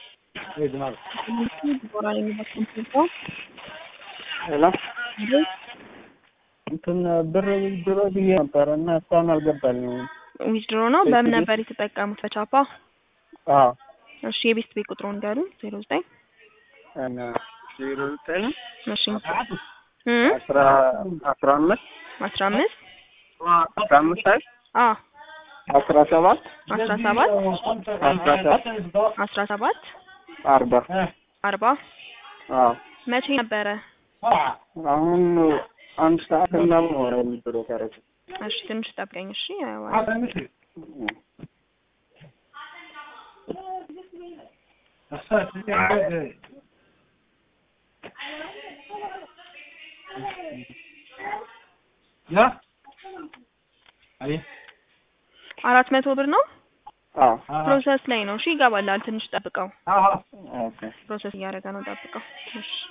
ዲቦራ የሚበቅም ሄሎ እንትን ብር ዊዝድሮ ብዬ ነበረ እና እስካሁን አልገባልኝም። ዊዝድሮ ነው። በምን ነበር የተጠቀሙት? በቻፓ አዎ እሺ፣ የቤት ቤት ቁጥሩን ንገሩኝ። ዜሮ ዘጠኝ እና ዜሮ ዘጠኝ እሺ እ አስራ አስራ አምስት አስራ አምስት አስራ አምስት አይ አ አስራ ሰባት አስራ ሰባት አስራ ሰባት አስራ ሰባት አርባ አርባ አዎ መቼ ነበረ? አሁን አንድ ሰዓት ምናምን ሆነ ዊዝድሮ ካረኩ። እሺ ትንሽ ጠብቀኝ። እሺ አየዋለሁ። አራት መቶ ብር ነው። አዎ ፕሮሰስ ላይ ነው። እሺ ይገባላል። ትንሽ ጠብቀው። ኦኬ ፕሮሰስ እያደረገ ነው። ጠብቀው። እሺ